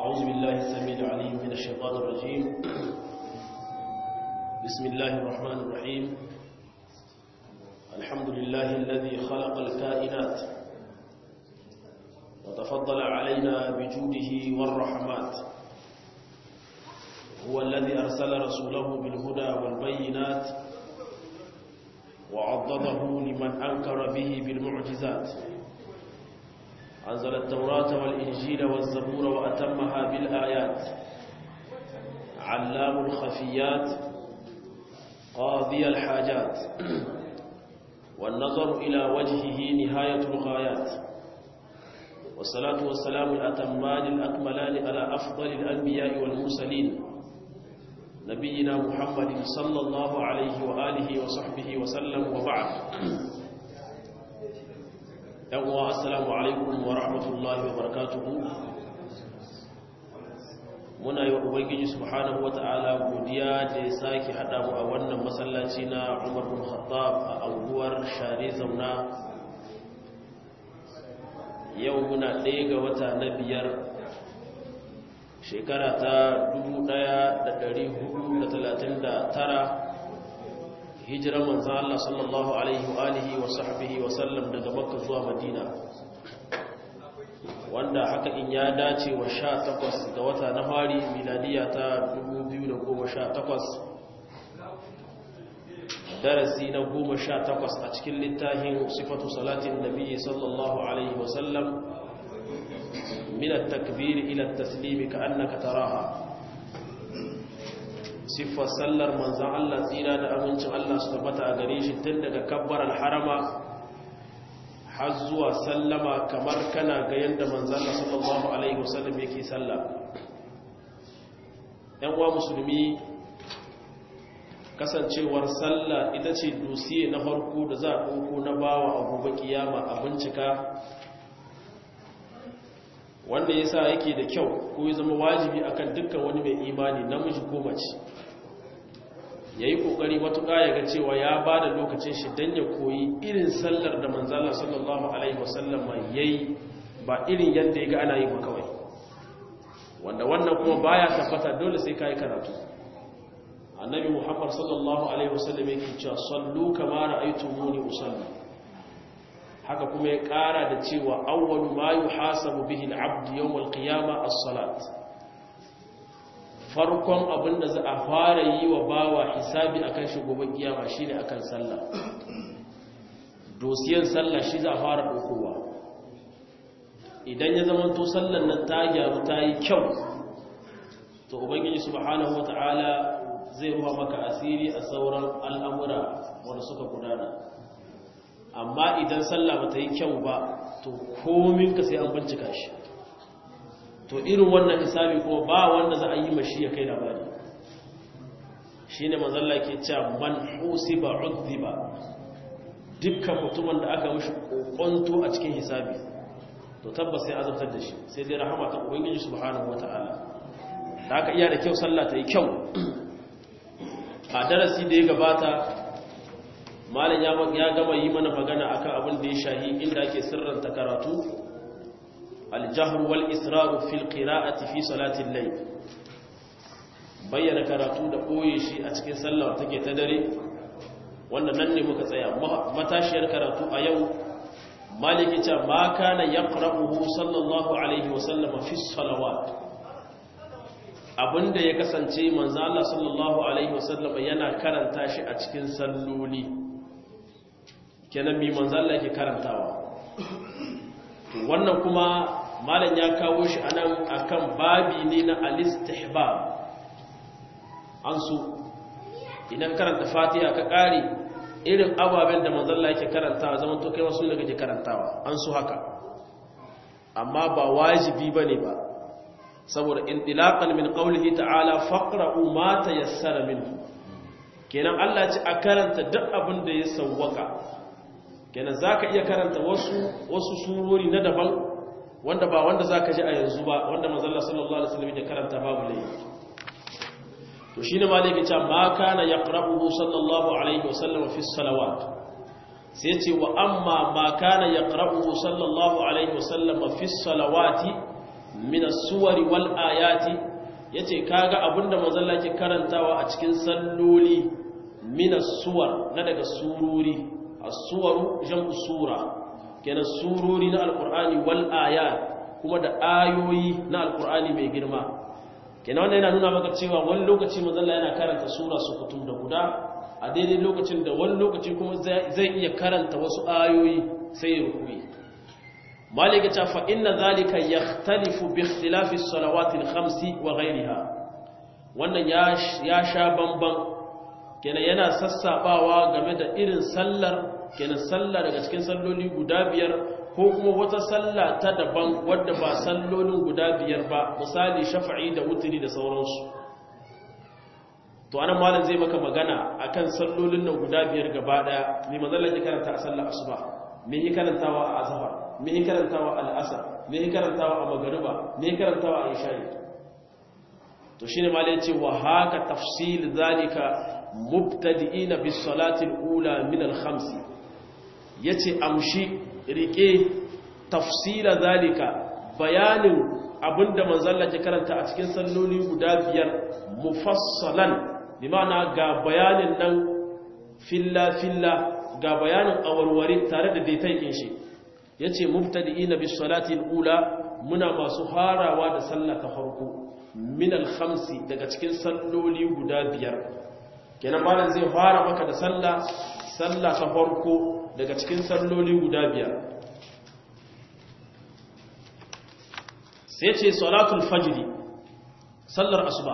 أعوذ بالله السميع العليم من الشيطان الرجيم بسم الله الرحمن الرحيم الحمد لله الذي خلق الكائنات وتفضل علينا بجوده والرحمات هو الذي أرسل رسوله بالهدى والبينات وعضده لمن أنكر به بالمعجزات أنزل التوراة والإنجيل والزبور وأتمها بالآيات علام الخفيات قاضي الحاجات والنظر إلى وجهه نهاية الغايات والصلاة والسلام الأتمان الأكملان على أفضل الأنبياء والمرسلين نبينا محمد صلى الله عليه وآله وصحبه وسلم وبعد يوم السلام عليكم ورحمة الله وبركاته muna yi wa ubangiji subhanahu wata'ala godiya da ya sake haɗa mu a wannan masallaci na umar bin khattab a anguwar share zauna yau muna ɗaya ga wata na biyar shekara ta 1439 hijirar manzan Allah sallallahu alaihi wa alihi wa sahbihi wa sallam daga makka zuwa madina wanda haka in ya dace wa sha takwas ga wata na fari miladiya ta 2018 darasi na goma sha takwas a cikin littafin sifatu salatin nabi sallallahu alaihi wasallam min at-takbir ila at-taslim ka'annaka taraha sifar sallar manzon Allah tsira da amincin Allah su tabbata a gare shi tun daga kabbar al-harama har zuwa sallama kamar kana ga yadda manzana sallallahu alaihi wasallam yake salla yan uwa musulmi kasancewar salla ita ce dosiye na farko da za a ɗauko na bawa a gobe kiyama a bincika wanda ya sa yake da kyau ko ya zama wajibi akan dukkan wani mai imani namiji ko mace ya yi ƙoƙari matuƙa ya ga cewa ya ba da lokacin shi don ya koyi irin sallar da manzala sallallahu alaihi wasallam ya yi ba irin yadda ya ga ana yi ba kawai wanda wannan kuma baya tabbata dole sai ka yi karatu annabi muhammad sallallahu alaihi wasallam ya ke cewa sallu kama ra'aitu muni usalli haka kuma ya ƙara da cewa awwalu ma yuhasabu bihi al-abd yawm al-qiyamah as-salat farkon abin da za a fara yi wa bawa hisabi akan shi gobe kiyama shine akan sallah dosiyan sallah shi za a fara ɗaukowa idan ya zama to sallan nan ta gyaru ta yi kyau to ubangiji subhanahu wata'ala zai ruwa maka asiri a sauran al'amura wanda suka gudana amma idan sallah ba ta yi kyau ba to komin ka sai an bincika shi to irin wannan hisabi kuma ba wanda za a yi mashi ya kai labari shi ne mazalla ke cewa man husiba udhiba dukkan mutumin da aka mashi kokonto a cikin hisabi to tabbas sai azabtar da shi sai dai rahama ta ubangiji subhanahu wataala da aka iya da kyau sallah ta yi kyau a darasi da ya gabata malam ya gama yi mana magana akan abin da ya shahi inda ake sirranta karatu الجهر والإسرار في القراءة في صلاة الليل bayyana karatu da ɓoye shi a cikin sallah take ta dare wanda nan ne muka tsaya matashiyar karatu a yau maliki ce ma kana yaqra'uhu sallallahu alaihi wasallam fi salawat abinda ya kasance manzo Allah sallallahu alaihi wasallam yana karanta shi a cikin salloli kenan mi manzo Allah yake karantawa wannan kuma malam ya kawo shi anan akan babi ne na al-istihbab an so idan karanta fatiha ka kare irin ababen da manzon Allah yake karantawa zaman to kai wasu ne kake karantawa an so haka amma ba wajibi bane ba saboda intilaqan min qawlihi ta'ala faqra'u ma tayassara minhu kenan Allah ya ce a karanta duk abin da ya sawwaka kenan za ka iya karanta wasu wasu surori na daban wanda ba wanda za ka ji a yanzu ba wanda mazalla sallallahu alaihi wasallam ya karanta babu laifi to shine maliki ta ma kana yaqra'uhu sallallahu alaihi wasallam fi salawat sai ce wa amma ma kana yaqra'uhu sallallahu alaihi wasallam fi salawati min as-suwari wal ayati yace kaga abinda manzon Allah ke karantawa a cikin salloli min as-suwar na daga sururi as-suwaru jam'u sura kenan sururi na alqur'ani wal ayat kuma da ayoyi na alqur'ani mai girma kenan wannan yana nuna maka cewa wani lokaci manzon Allah yana karanta sura su kutum da guda a daidai lokacin da wani lokaci kuma zai iya karanta wasu ayoyi sai ya rukui malika ta fa inna zalika yakhtalifu bi ikhtilafi as-salawati al-khamsi wa ghayriha wannan ya ya sha bamban kenan yana sassabawa game da irin sallar kenan sallah daga cikin salloli guda biyar ko kuma wata sallah ta daban wadda ba sallolin guda biyar ba misali shafa'i da wutri da sauransu to anan malam zai maka magana akan sallolin nan guda biyar gaba daya me manzon ya karanta a sallar asuba me yi karantawa a azhar me yi karantawa a al'asr me yi karantawa a magriba me yi karantawa a isha'i to shine malam yace wa haka tafsil zalika mubtadi'ina bis salati al-ula min al-khams yace amshi rike tafsila zalika bayanin abinda manzon ya karanta a cikin salloli guda biyar mufassalan bimana ga bayanin nan filla-filla ga bayanin awarware tare da daitaikin shi ya ce mubtadi'ina bis salati ula muna masu harawa da sallah ta farko min al-khamsi daga cikin salloli guda biyar kenan malam zai fara maka da sallah sallah ta farko daga cikin salloli guda biyar sai ce salatul fajri sallar asuba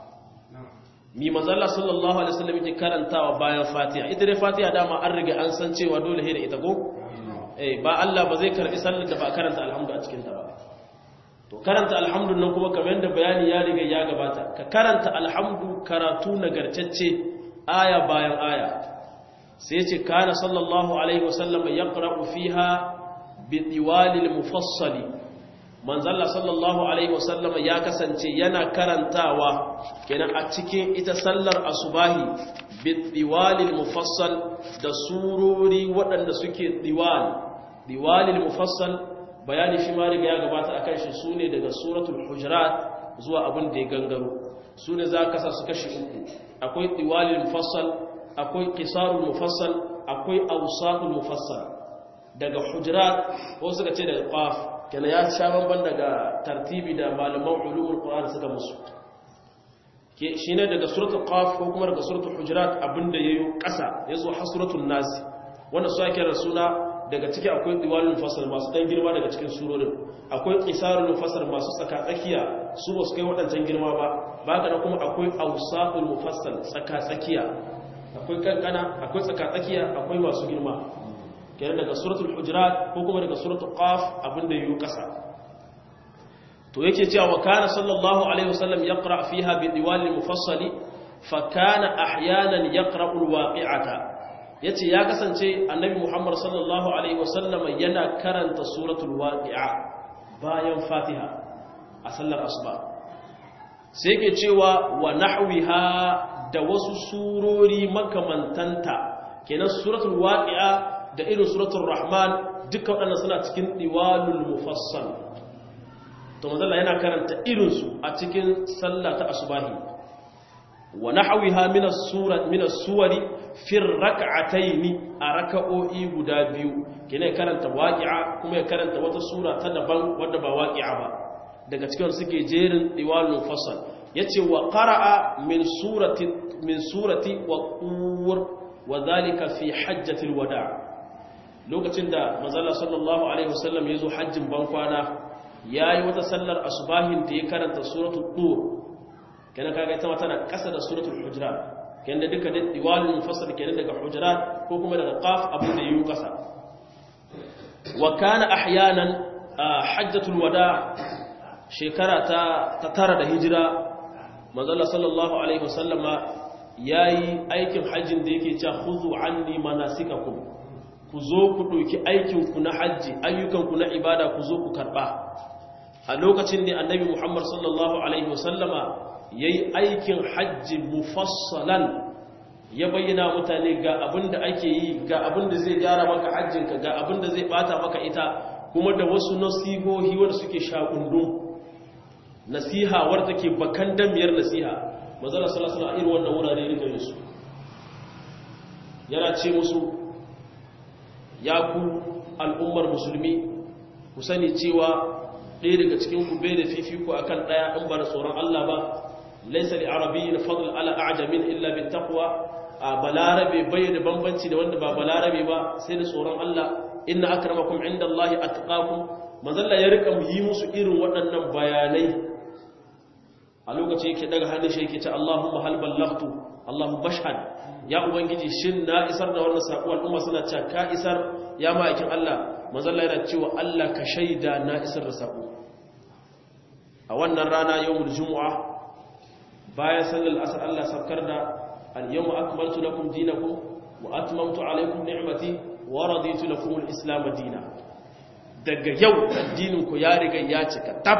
mi mazalla sallallahu alaihi wasallam yake karantawa bayan fatiha ita dai fatiha dama an riga an san cewa dole he da ita ko eh ba Allah ba zai karbi sallar da ba karanta alhamdu a cikin ta ba to karanta alhamdu nan kuma kamar yadda bayani ya riga ya gabata ka karanta alhamdu karatu nagartacce aya bayan aya sai yace kana sallallahu alaihi wasallam yaqra'u fiha bi diwalil mufassali manzalla sallallahu alaihi wasallama ya kasance yana karantawa kenan a cikin ita sallar asubahi bidiwalil mufassal da surori waɗanda suke diwal diwalil mufassal bayani shi ma riga ya gabata akan shi sune daga suratul hujurat zuwa abin da ya gangaro sune za ka sa su kashi uku akwai diwalil mufassal akwai qisarul mufassal akwai awsatul mufassal daga hujurat ko suka ce daga qaf kenan ya sha banban daga tartibi da malaman ulumul qur'an suka musu ke shine daga suratul qaf ko kuma daga suratul hujurat abinda yayo kasa yazo har suratul nas wannan su ake rasuna daga ciki akwai diwalul mufassal masu dan girma daga cikin surorin akwai qisarul mufassal masu tsaka tsakiya su ba su kai wadancan girma ba baka da kuma akwai awsatul mufassal tsaka tsakiya akwai kankana akwai tsaka tsakiya akwai masu girma kenan daga suratul hujurat ko kuma daga suratul qaf abinda yayi kasa to yake cewa wa kana sallallahu alaihi wasallam yaqra fiha bi diwal mufassali fa kana ahyanan yaqra alwaqi'ata yace ya kasance annabi muhammad sallallahu alaihi wasallam yana karanta suratul waqi'a bayan fatiha a sallar asuba sai yake cewa wa nahwiha da wasu surori makamantanta kenan suratul waqi'a da irin suratul rahman duka waɗannan suna cikin diwalul mufassal to manzalla yana karanta irinsu a cikin sallah ta asubahi wa nahwiha min as-surat min as-suwari fi rak'atayn a raka'o'i guda biyu kene karanta waqi'a kuma ya karanta wata sura ta daban wadda ba waqi'a ba daga cikin suke jerin diwalul mufassal yace wa qara'a min surati min surati wa qur wa dhalika fi hajjatil wada' lokacin da manzala sallallahu alaihi wasallam ya zo hajjin bankwana ya yi wata sallar asubahin da ya karanta suratul dur kenan kaga ita tana kasa da suratul hujurat kenan da duka diwalul mufassal kenan daga hujurat ko kuma daga qaf abin da yayi kasa wa kana ahyanan hajjatul wada shekara ta ta tara da hijira manzala sallallahu alaihi wasallama yayi aikin hajjin da yake cewa khuzu anni manasikakum ku zo ku ɗauki aikinku na hajji ayyukanku na ibada ku zo ku karɓa a lokacin ne annabi muhammad sallallahu alaihi wasallama ya yi aikin hajji mufassalan ya bayyana mutane ga abin da ake yi ga abin da zai gyara maka hajjinka ga abin da zai bata maka ita kuma da wasu nasihohi wanda suke shakundu nasiha wadda take bakan damiyar nasiha manzala sallallahu alaihi irin wannan wurare rika yin su yana ce musu ya ku al'ummar musulmi ku sani cewa ɗaya daga cikin ku bai da fifiko akan ɗaya in ba da tsoron Allah ba laisa li arabiyyin fadl ala a'jamin illa bit taqwa a balarabe bai da bambanci da wanda ba balarabe ba sai da tsoron Allah inna akramakum indallahi atqakum manzalla ya rika yi musu irin waɗannan bayanai a lokaci yake daga hannun shi yake ce Allahumma hal ballaghtu Allahumma bashhad ya ubangiji shin na isar da wannan sako al'umma suna cewa ka isar ya ma'aikin Allah manzalla yana cewa Allah ka shaida na isar da sako a wannan rana yawmul jumu'a bayan sallar asar Allah sabkar da al-yawma akmaltu lakum dinakum wa atmamtu alaykum ni'mati wa raditu lakum al-islam dinan daga yau addininku ya riga ya cika tab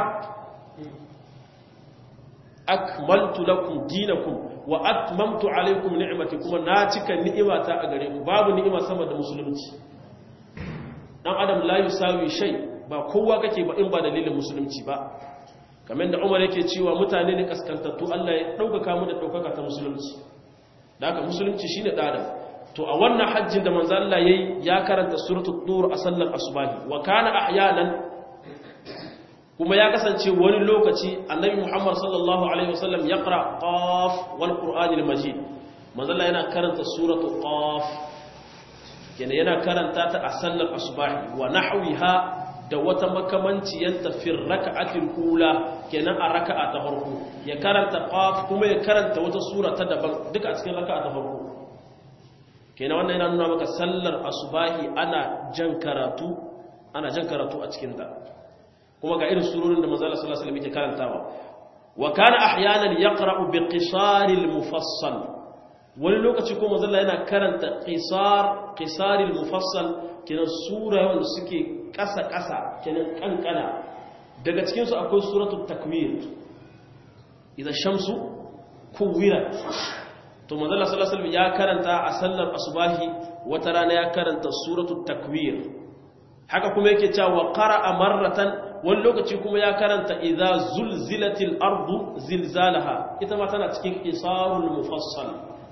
akmaltu lakum dinakum wa atmamtu alaykum ni'mati kuma na cika ni'imata a gare ku babu ni'ima sama da musulunci dan adam la yusawi shay ba kowa kake ba in ba dalilin musulunci ba kamar da Umar yake cewa mutane ne kaskantattu Allah ya dauka mu da daukaka ta musulunci da haka musulunci shine dan to a wannan hajjin da manzo Allah yayi ya karanta suratul tur a sallar asubahi wa kana ahyanan kuma ya kasance wani lokaci annabi Muhammad sallallahu alaihi wasallam yaqra qaf wal qur'anil majid manzo Allah yana karanta suratul qaf kenan yana karanta ta a sallar asubahi wa nahwiha da wata makamanciyanta fir raka'atil ula kenan a raka'a ta farko ya karanta qaf kuma ya karanta wata sura ta daban duka a cikin raka'a ta farko kenan wannan yana nuna maka sallar asubahi ana jan karatu ana jan karatu a cikin ta kuma ga irin surorin da manzo Allah sallallahu alaihi wasallam yake karantawa wa kana ahyanan yaqra'u bi qisaril mufassal wani lokaci kuma manzo Allah yana karanta qisar qisaril mufassal kenan sura wanda suke kasa kasa kenan kankana daga cikin su akwai suratul takwir idza shamsu kuwirat to manzo Allah sallallahu alaihi wasallam ya karanta a sallar asubahi wata rana ya karanta suratul takwir haka kuma yake cewa qara'a marratan wani lokaci kuma ya karanta idza zulzilatil ardu zilzalaha ita ma tana cikin isarul mufassal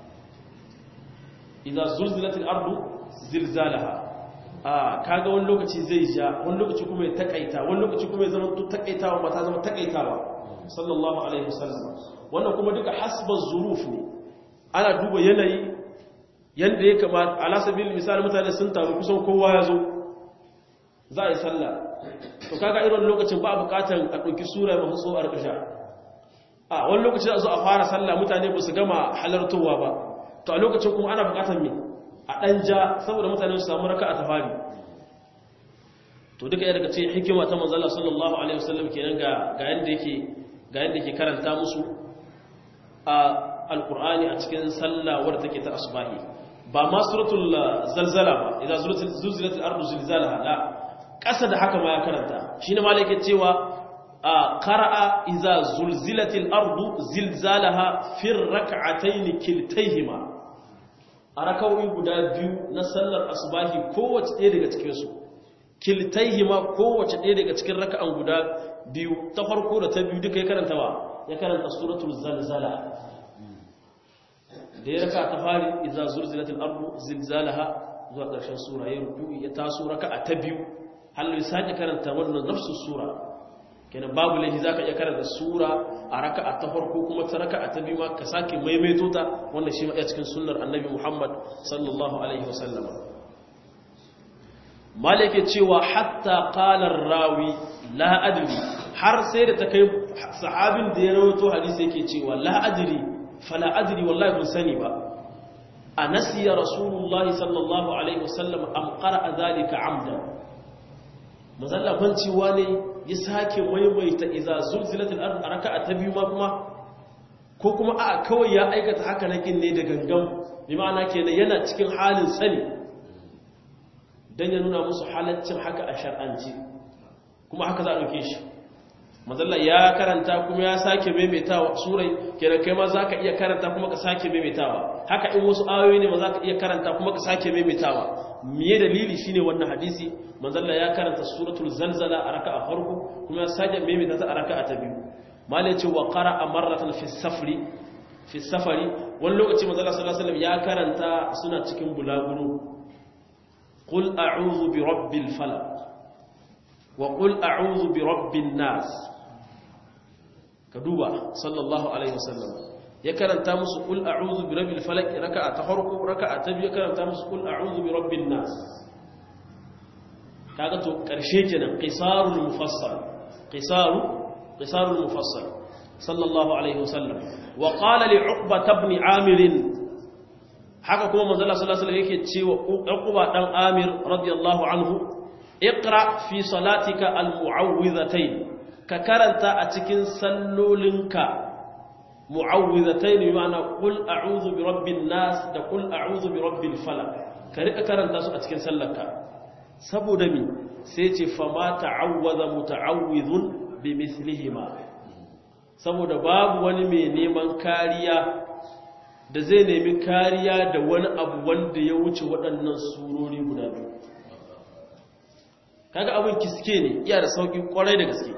idza zulzilatil ardu zilzalaha ah kaga wani lokaci zai ja wani lokaci kuma ya takaita wani lokaci kuma ya zama to takaitawa ba ta zama takaitawa sallallahu alaihi wasallam wannan kuma duka hasba zuruf ne ana duba yanayi yanda ya kamata ala sabil misali mutane sun taru kusan kowa ya zo za a yi sallah to kaga irin lokacin ba bukatar a ɗauki sura masu so a rikasha a wani lokaci za a zo a fara sallah mutane ba su gama halartowa ba to a lokacin kuma ana bukatar me a ɗan ja saboda mutane su samu raka a tafari to duka daga ce hikima ta manzala sallallahu alaihi wasallam kenan ga ga yanda yake ga yanda yake karanta musu a alqur'ani a cikin sallah wadda take ta asbahi ba ma suratul zalzala ba idan suratul zulzilatil ardu zilzalaha la ƙasa da haka ma ya karanta shi ne malaikin cewa a ƙara'a iza zulzilatil ardu zilzalaha fir raka'ataini kiltaihima a raka'o'i guda biyu na sallar asubahi kowace ɗaya daga cikinsu kiltaihima kowace ɗaya daga cikin raka'an guda biyu ta farko da ta biyu duka ya karanta ba ya karanta suratul zalzala da ya raka ta fari iza zulzilatil ardu zilzalaha zuwa ƙarshen sura ya ruku ya taso raka'a ta biyu halin sake karanta wannan nafsu sura kenan babu laifi zaka iya karanta sura a raka'a ta farko kuma ta raka'a ta biyu ma ka sake maimaito ta wannan shi ma iya cikin sunnar annabi Muhammad sallallahu alaihi wasallam malike cewa hatta qala rawi la adri har sai da ta kai sahabin da ya rawaito hadisi yake cewa la adri fala adri wallahi ban sani ba anasiya rasulullahi sallallahu alaihi wasallam am qara'a dhalika amdan mazalla kwanciwa ne ya sake maimaita iza zulzilatul ard a raka'a ta biyu ma kuma ko kuma a kawai ya aikata haka nakin ne da gangan bi ma'ana kenan yana cikin halin sani dan ya nuna musu halaccin haka a shar'anci kuma haka za a dauke shi mazalla ya karanta kuma ya sake maimaitawa surai kenan kai ma zaka iya karanta kuma ka sake maimaitawa haka in wasu ayoyi ne ma zaka iya karanta kuma ka sake maimaitawa miye dalili shine wannan hadisi manzalla ya karanta suratul zalzala a raka'a farko kuma ya sake maimaita ta a raka'a ta biyu malai ce wa qara'a marratan fi safri fi safari wani lokaci manzo Allah sallallahu alaihi wasallam ya karanta suna cikin bulaguro qul a'udhu bi rabbil falaq wa qul a'udhu bi rabbin nas ka duba sallallahu alaihi wasallam ya karanta musu qul a'udhu bi rabbil falaq raka'a ta farko raka'a ta biyu karanta musu qul a'udhu bi rabbin nas kaga to karshe kenan qisarul mufassal qisaru qisarul mufassal sallallahu alaihi wasallam wa qala li uqba ibn amir haka kuma manzo Allah sallallahu alaihi wasallam yake cewa uqba dan amir radiyallahu anhu iqra fi salatika almu'awwidhatayn ka karanta a cikin sallolinka mu'awwidhatayn ma'ana qul a'udhu bi rabbin nas da qul a'udhu bi rabbil falaq ka rika karanta su a cikin sallarka saboda mi sai ce fa ma ta'awwadha muta'awwidhun bi mithlihima saboda babu wani mai neman kariya da zai nemi kariya da wani abu wanda ya wuce waɗannan surori guda biyu kaga abin kiske ne iya da sauƙi ƙwarai da gaske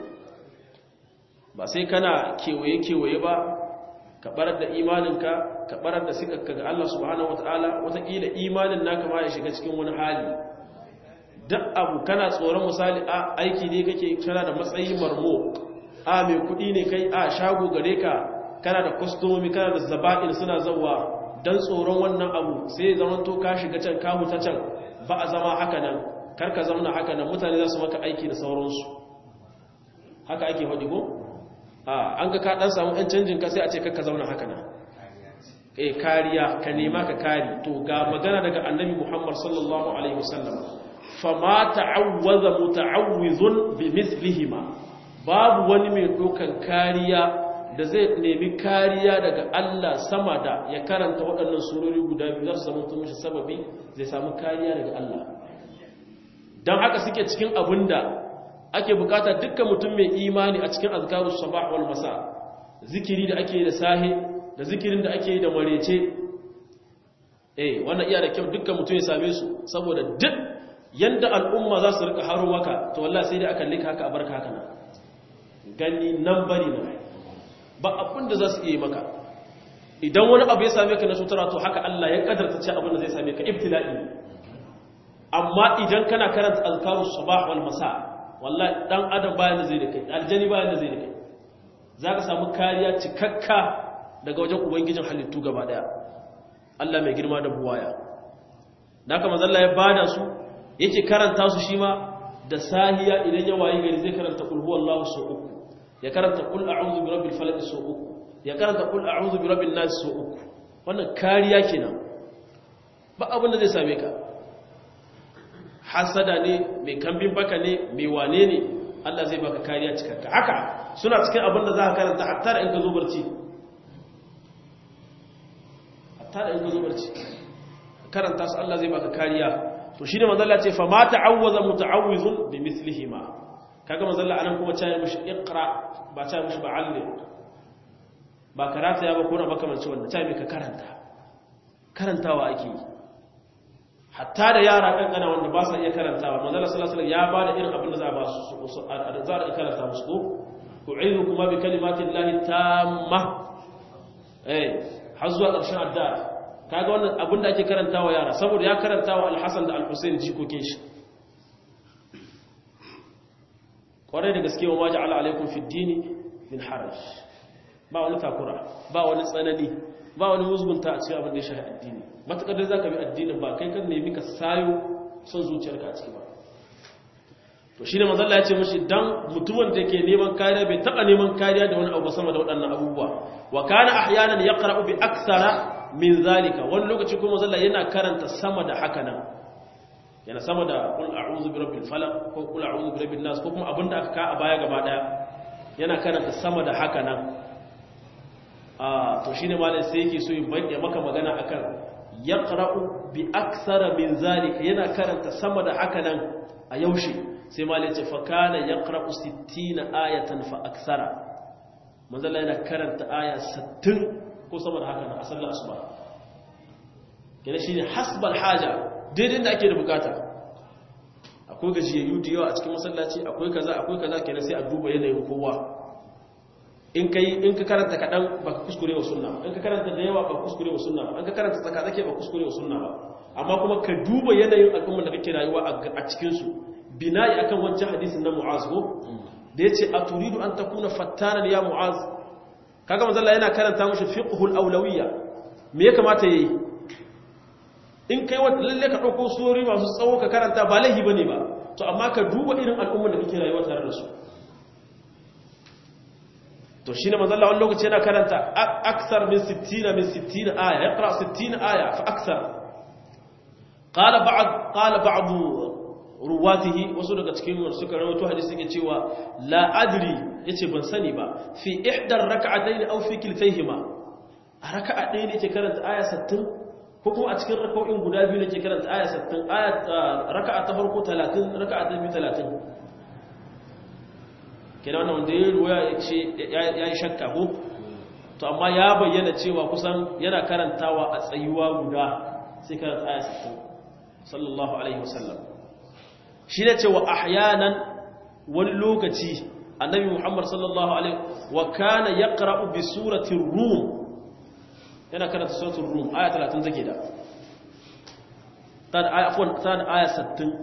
ba sai kana kewaye-kewaye ba ka barar da imaninka ka barar da sikakka ga Allah subhanahu wata'ala wataƙila imanin naka ma ya shiga cikin wani hali duk abu kana tsoron misali a aiki ne kake kana da matsayi marmo a mai kuɗi ne kai a shago gare ka kana da kwastomomi kana da zaba'in suna zauwa don tsoron wannan abu sai zaman to ka shiga can ka huta can ba a zama haka nan karka zauna haka nan mutane za su maka aiki da sauransu haka ake faɗi ko an ga ka ɗan samu ɗan canjin ka sai a ce kakka zauna haka nan eh kariya ka nema ka kari to ga magana daga annabi muhammad sallallahu alaihi wasallam fama ta'awwaza muta'awwizun bi mithlihima babu wani mai dokan kariya da zai nemi kariya daga Allah sama da ya karanta waɗannan surori guda biyu za su zama tun mishi sababi zai samu kariya daga Allah don haka suke cikin abin da ake bukata dukkan mutum mai imani a cikin azkarus sabah wal masa zikiri da ake da sahi da zikirin da ake da marece eh wannan iya da kyau dukkan mutum ya same su saboda duk yanda al'umma za su rika haro maka to wallahi sai dai aka lika haka a barka haka na gani nan bari na ba abin da za su iya maka idan wani abu ya same ka na sutura to haka Allah ya kadarta ce abin da zai same ka ibtila'i amma idan kana karanta azkarus sabah wal masa wallahi dan adam bayan da zai da kai aljani bayan da zai da kai zaka samu kariya cikakka daga wajen ubangijin halittu gaba daya Allah mai girma da buwaya haka manzo Allah ya bada su yake karanta su shi ma da sahiya idan ya wayi gari zai karanta kul huwallahu sau uku ya karanta kul a'udhu bi rabbil falaq sau uku ya karanta kul a'udhu bi rabbin nas sau uku wannan kariya kenan ba abin da zai same ka hasada ne mai kambin baka ne mai wane ne Allah zai baka kariya cikakka haka suna cikin abin da za ka karanta hatta da in ka zo barci hatta da in ka zo barci karanta su Allah zai baka kariya to shi ne manzalla ce fa ma ta'awwaza muta'awwizun bi mithlihima kaga manzalla anan kuma cewa mishi iqra ba cewa mishi ba allim ba karata ya ba ko na makamanci wanda cewa ka karanta karantawa ake yi hatta da yara kankana wanda ba sa iya karantawa manzalla sallallahu alaihi wasallam ya bada irin abin da za a ba su za a karanta musu ko u'idu kuma bi kalimatin lahi tamma eh har zuwa ƙarshen addu'a kaga wannan abin da ake karantawa yara saboda ya karantawa al-Hasan da al-Husayn jikokin shi kwarai da gaske wa ja'ala alaikum fi dini min haraj ba wani takura ba wani tsanani ba wani musgunta a cikin abin da ya shafi addini matakar da zaka bi addinin ba kai kan nemi ka sayo son zuciyarka a ciki ba to shine manzo Allah ya ce mishi dan mutumin da ke neman kariya bai taba neman kariya da wani abu sama da waɗannan abubuwa wa kana ahyanan yaqra'u bi akthara min zalika wani lokaci kuma zalla yana karanta sama da haka nan yana sama da qul a'udhu bi rabbil falaq ko qul a'udhu bi rabbin nas ko kuma abinda aka ka a baya gaba daya yana karanta sama da haka nan ah to shine malai sai yake so yin bayyana maka magana akan yaqra'u bi aksara min zalika yana karanta sama da haka nan a yaushe sai malai ce fa kana yaqra'u 60 ayatan fa aksara manzala yana karanta aya 60 ko sama da haka na asalin asuba kenan shine hasbal haja daidai da ake da bukata akwai gajiyayyu da yawa a cikin masallaci akwai kaza akwai kaza kenan sai a duba yanayin kowa in kai in ka karanta kadan baka kuskure wa sunna in ka karanta da yawa baka kuskure wa sunna ba in ka karanta tsaka tsake baka kuskure wa sunna ba amma kuma ka duba yanayin al'ummar da kake rayuwa a cikin su bina'i akan wancan hadisin na Mu'az ko da yace aturidu an takuna fattanan ya Mu'az kaga manzo Allah yana karanta mushi fiqhul awlawiyya me ya kamata yayi in kai wanda lalle ka dauko suri masu tsawo ka karanta ba lahi bane ba to amma ka duba irin al'ummar da kake rayuwa tare da su to shine manzo Allah wani lokaci yana karanta aksar min 60 min 60 aya yaqra 60 aya fa aksar qala ba'd qala ba'd ruwatihi wasu daga cikin wanda suka rawaito hadisi yake cewa la adri yace ban sani ba fi ihdar rak'atayn aw fi kiltayhima a raka'a ɗaya ne yake karanta aya 60 ko kuma a cikin raka'o'in guda biyu ne yake karanta aya 60 aya raka'a ta farko 30 raka'a ta biyu 30 kenan wannan wanda ya ruwaya yace yayi shakka ko to amma ya bayyana cewa kusan yana karantawa a tsayuwa guda sai karanta aya 60 sallallahu alaihi wasallam shi ne ce wa ahyanan wani lokaci annabi muhammad sallallahu alaihi wa kana ya ƙara'u bi suratun rum yana karanta suratun rum aya 30 take da ta da aya 60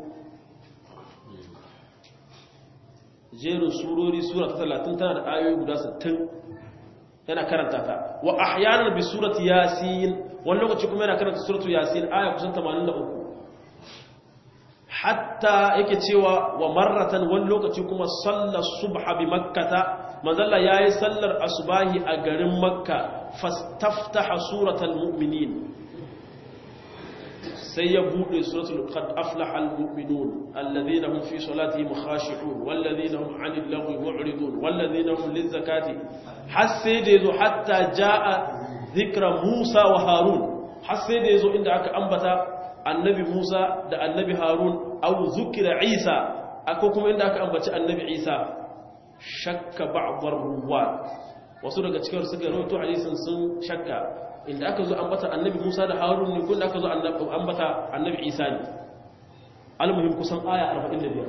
jerin surori sura ta 30 tana da ayoyi guda 60 yana karanta ta wa ahyanan bi surati yasin wani lokaci kuma yana karanta suratu yasin aya kusan 83 hatta yake cewa wa marratan wani lokaci kuma sallar subha bi makkata manzalla yayi sallar asubahi a garin makka fastaftaha suratal mu'minin sai ya bude suratul qad aflaha al mu'minun alladhina hum fi salatihim khashi'un walladhina hum 'anil lagwi mu'ridun walladhina hum lizakati har sai da yazo hatta jaa dhikra musa wa harun har sai da yazo inda aka ambata annabi Musa da annabi Harun au zukira Isa akwai kuma inda aka ambaci annabi Isa shakka ba'dhar ruwa wasu daga cikin suka rawaito hadisin sun shakka inda aka zo ambata annabi Musa da Harun ne kun aka zo ambata annabi Isa ne almuhim kusan aya 45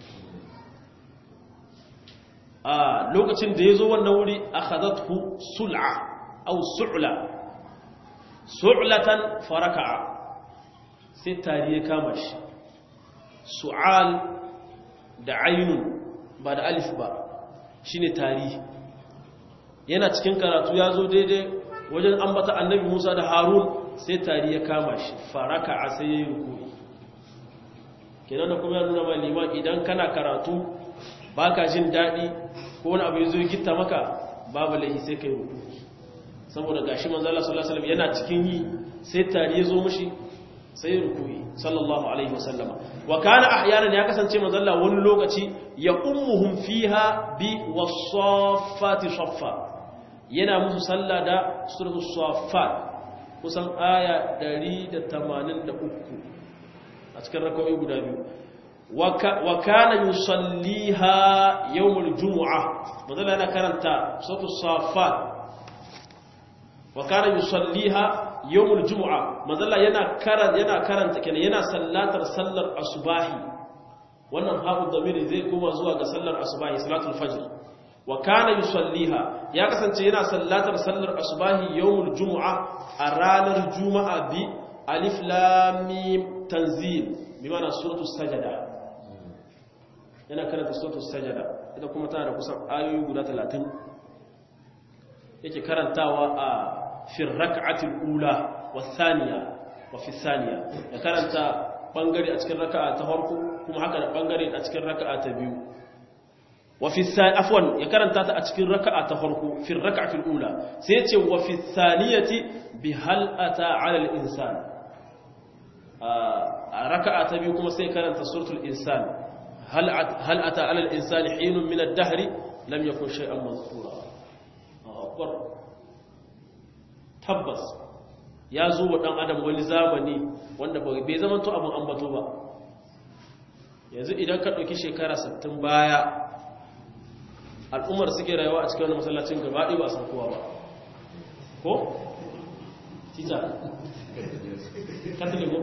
a lokacin da yazo wannan wuri akhadathu sul'a aw su'la su'latan faraka'a sai tari ya kama shi su'al da ainun ba da alif ba shine tari yana cikin karatu ya zo daidai wajen ambata annabi musa da harun sai tari ya kama shi faraka a sai ya yi rukuri kenan da kuma ya nuna mai liman idan kana karatu ba ka jin daɗi ko wani abu ya zo gitta maka babu laihi sai ka yi rukuri saboda gashi manzala sallallahu alaihi wasallam yana cikin yi sai tari ya zo mushi sai rukuyi sallallahu alaihi wasallama wa kana ahyanan ya kasance manzalla wani lokaci ya ummuhum fiha bi wasaffati saffa yana musu sallah da suratul saffat kusan aya 183 a cikin rakawi guda biyu wa kana yusalliha yawmul jumu'ah manzalla yana karanta suratul saffat wa kana yusalliha yawmul jumu'a manzalla yana karanta yana karanta kenan yana sallatar sallar asubahi wannan hafu damiri zai koma zuwa ga sallar asubahi salatul fajr wa kana yusalliha ya kasance yana sallatar sallar asubahi yawmul jumu'a a ranar juma'a bi alif lam mim tanzil bi ma'ana suratul sajada yana karanta suratul sajada ita kuma tana da kusan ayoyi guda 30 yake karantawa a في الركعة الأولى والثانية وفي الثانية يكرنت بانغري أتكن ركعة تفرق كما هكذا بانغري أتكن ركعة تبيو وفي الثانية عفوا يكرنت أتكن ركعة تفرق في الركعة الأولى سيتي وفي الثانية بهل أتى على الإنسان آه ركعة تبيو كما سيكرنت سورة الإنسان هل هل أتى على الإنسان حين من الدهر لم يكن شيئا مذكورا أكبر tabbas ya zo wa ɗan adam wani zamani wanda bai zama to abin ambato ba yanzu idan ka ɗauki shekara 60 baya al'ummar suke rayuwa a cikin wani masallacin gabaɗi ba san kowa ba ko? tita katoligo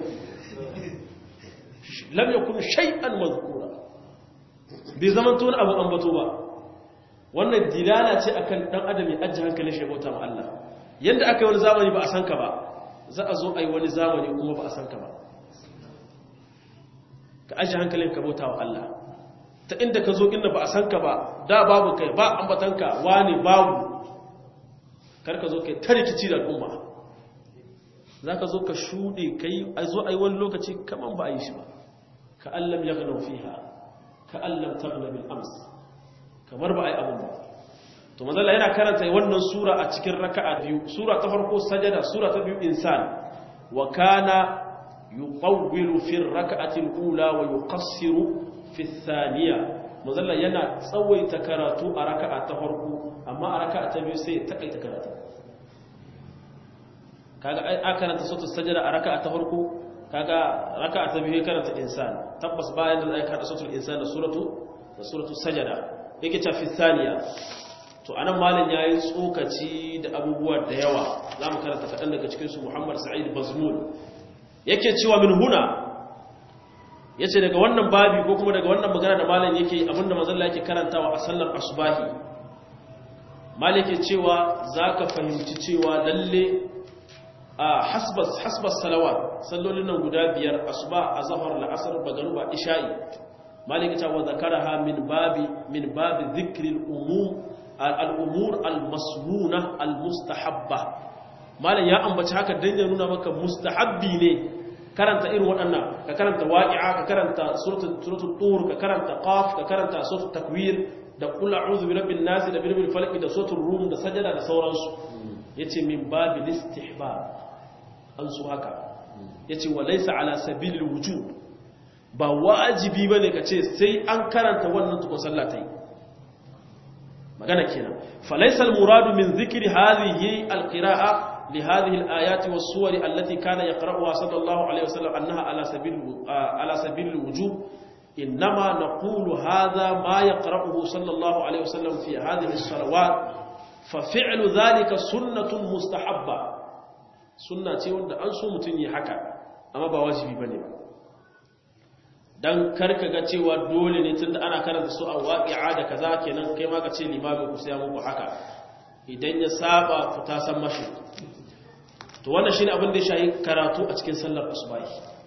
lam yakun shay'an mazkura bai zama to abin ambato ba wannan dilala ce akan dan adam ya ajje hankalin shi bauta ma Allah yanda aka yi wani zamani ba a san ka ba za a zo a yi wani zamani kuma ba a san ka ba ka ajje hankalin ka bauta wa Allah ta inda ka zo inda ba a san ka ba da babu kai ba ambatanka wani babu kar ka zo kai ta rikici da al'umma za ka zo ka shuɗe ka yi a zo a yi wani lokaci kaman ba a yi shi ba ka allam ya gano fiha ka allam ta bil ams kamar ba a yi abin ba to mazala yana karanta wannan sura a cikin raka'a biyu sura ta farko sajada sura ta biyu insan wa kana yuqawwilu fi raka'ati al-ula wa yuqassiru fi thaniya mazalla yana tsawaita karatu a raka'a ta farko amma a raka'a ta biyu sai ya takaita karatu kaga a karanta sautu sajada a raka'a ta farko kaga raka'a ta biyu karanta insan tabbas bayan da zai karanta sautul insan da suratu da suratu sajada yake ta fi thaniya to anan malam yayi tsokaci da abubuwa da yawa zamu karanta kadan daga cikin su Muhammad Sa'id Bazmul yake cewa min huna yace daga wannan babi ko kuma daga wannan magana da malam yake abinda manzon yake karantawa a sallar asubahi malam yake cewa zaka fahimci cewa lalle a hasbas hasbas salawat sallolin nan guda biyar asuba azhar la'asr magruba isha'i malam yake cewa zakaraha min babi min babi dhikril umum al-umur al-masnuna al-mustahabba malam ya ambaci haka dan ya nuna maka mustahabbi ne karanta irin waɗannan ka karanta waqi'a ka karanta suratul suratul tur ka karanta qaf ka karanta suratul takwir da qul a'udhu bi rabbin nas da birbil falaq da suratul rum da sajada da sauransu yace min babil istihbab an su haka yace wa laysa ala sabilil wujub ba wajibi bane kace sai an karanta wannan tukun sallatai magana kenan falaysa al muradu min dhikri hadhihi al qira'a لهذه الآيات والصور التي كان يقرأها صلى الله عليه وسلم أنها على سبيل على سبيل الوجوب إنما نقول هذا ما يقرأه صلى الله عليه وسلم في هذه الصلوات ففعل ذلك سنة مستحبة سنة wanda an so mutun yi haka amma ba wajibi bane ba dan karka ga cewa dole ne tunda ana karanta su a waqi'a da kaza kenan kai ma ka ce limamin ku sai muku haka idan ya saba ku ta san mashi to wannan shine abin da ya shayi karatu a cikin sallar asubahi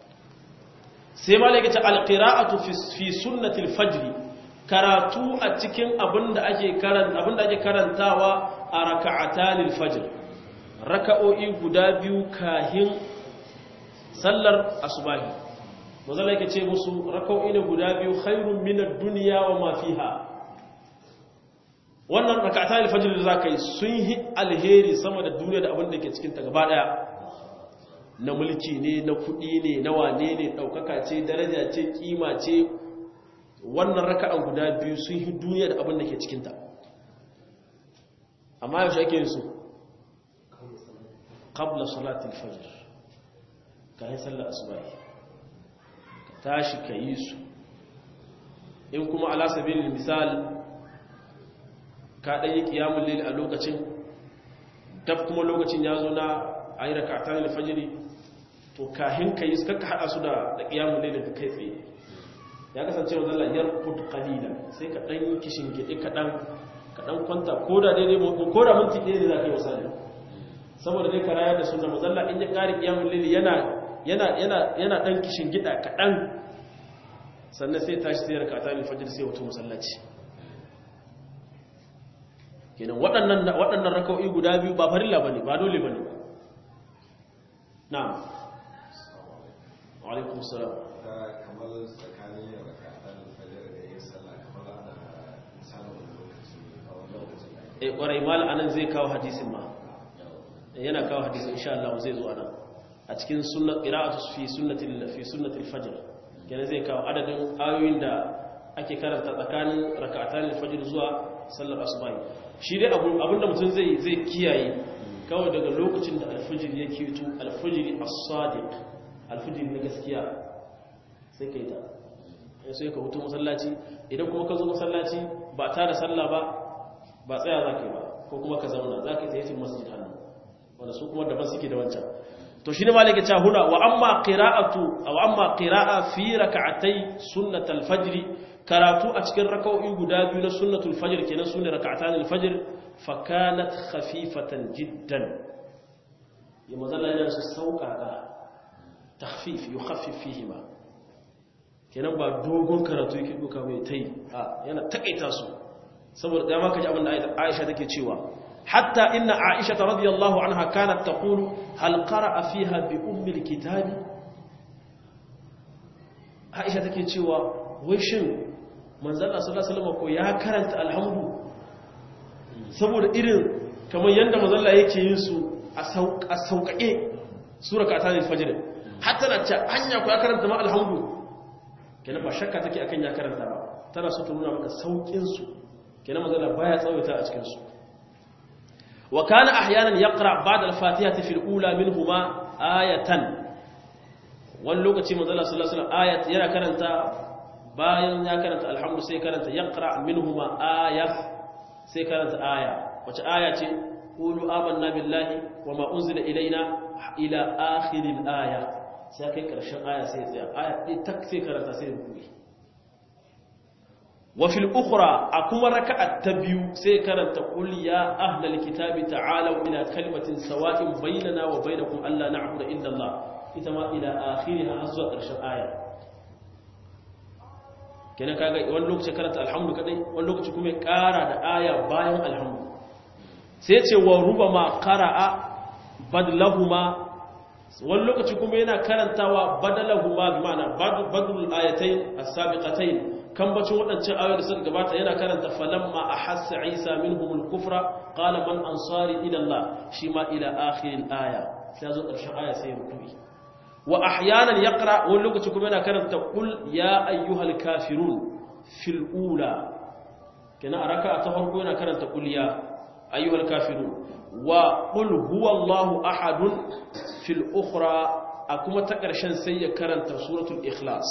sai malaka ta alqira'atu fi sunnati alfajr karatu a cikin abin da ake karanta abin da ake karantawa a raka'atan alfajr raka'o'i guda biyu kahin sallar asubahi manzo yake ce musu raka'o'i ne guda biyu khairun minad dunya wa ma fiha wannan rakata alfajir da zaka yi sun yi alheri sama da duniya da abin da ke cikin ta gaba daya na mulki ne na kudi ne na wane ne daukaka ce daraja ce kima ce wannan raka'an guda biyu sun yi duniya da abin da ke cikin ta amma yaushe ake yin su qabla salati alfajr kai sallar asubahi ka tashi ka yi su in kuma ala sabilil misal ka ɗanyi ƙiyamun lili a lokacin daf kuma lokacin ya zo na a yi rakatan alfajiri to kahin ka yi suka haɗa su da ƙiyamun lili da kai tsaye ya kasance wa zalla yar kud qalila sai ka ɗan kishin gidi kaɗan kaɗan kwanta ko da daidai ko da minti ɗaya ne za ka yi wasa ne saboda dai ka rayar da sunna mazalla in ya ƙari ƙiyamun lili yana yana yana yana ɗan kishin gida kaɗan sannan sai tashi sai rakatan alfajiri sai wato masallaci kenan waɗannan waɗannan raka'o'i guda biyu ba farilla bane ba dole bane na'am wa alaikum assalam kamar tsakanin rakatan fajr da yin sallah kamar ana misalin lokaci a wani lokacin eh kwarai mal anan zai kawo hadisin ma yana kawo hadisin insha Allah zai zo anan a cikin sunnat qira'atu fi sunnati fi sunnati al-fajr kenan zai kawo adadin ayoyin da ake karanta tsakanin rak'atan al-fajr zuwa sallar asubahi shi dai abinda mutum zai zai kiyaye kawai daga lokacin da alfijir ya keto alfijir as-sadiq alfijir na gaskiya sai kai ta sai ka hutu masallaci idan kuma ka zo masallaci ba ta da sallah ba ba tsaya za ka yi ba ko kuma ka zauna za ka yi tayyacin masjid hannu wanda su kuma daban suke da wancan to shine malaka ta huna wa amma qira'atu aw amma qira'a fi rak'atay sunnatul fajr karatu a cikin rak'o'i guda biyu na sunnatul fajr kenan sunne rak'atan al-fajr fa kanat khafifatan jiddan ya mazalla yana su sauƙaƙa takhfif yukhaffif fihima kenan ba dogon karatu yake duka mai tai a yana takaita su saboda dama kaji abin da Aisha take cewa hatta inna Aisha radhiyallahu anha kanat taqulu hal qara'a fiha bi ummi alkitab Aisha take cewa wai shin manzon Allah sallallahu alaihi wasallam ko ya karanta alhamdu saboda irin kamar yanda manzon Allah yake yin su a sauƙaƙe sura ka tani fajr hatta na ce anya ko ya karanta ma alhamdu kenan ba shakka take akan ya karanta ba tana so ta nuna maka saukin su kenan manzon Allah baya tsawaita a cikin su wa kana ahyanan yaqra ba'da al-fatihati fil ula minhuma ayatan wani lokaci manzon Allah sallallahu alaihi wasallam ayat yana karanta bayan ya karanta alhamdu sai karanta yaqra minhuma aya sai karanta aya wace aya ce qulu amanna billahi wama unzila ilaina ila akhiril aya sai kai karshen aya sai tsaya aya ɗaya tak sai karanta sai rubuce wa fil ukhra akuma raka'at ta biyu sai karanta qul ya ahlal kitabi ta'alu ila kalimatin sawa'in bainana wa bainakum alla na'budu illa Allah ita ma ila akhiriha har zuwa karshen aya kenan kaga wani lokaci karanta alhamdu kadai wani lokaci kuma ya kara da aya bayan alhamdu sai ce wa rubama qara'a badlahuma wani lokaci kuma yana karantawa badalahuma bi ma'ana badlul ayatayn as-sabiqatayn kan bacin waɗancan ayoyi da suka gabata yana karanta falamma ahassa isa minhumul kufra qala man ansari ila Allah shi ma ila akhiril aya sai zo ƙarshen aya sai ya rubuta wa ahyanan yaqra wani lokaci kuma yana karanta qul ya ayyuhal kafirun fil ula kina a raka'a ta farko yana karanta qul ya ayyuhal kafirun wa qul huwallahu ahadun fil ukhra a kuma ta ƙarshen sai ya karanta suratul ikhlas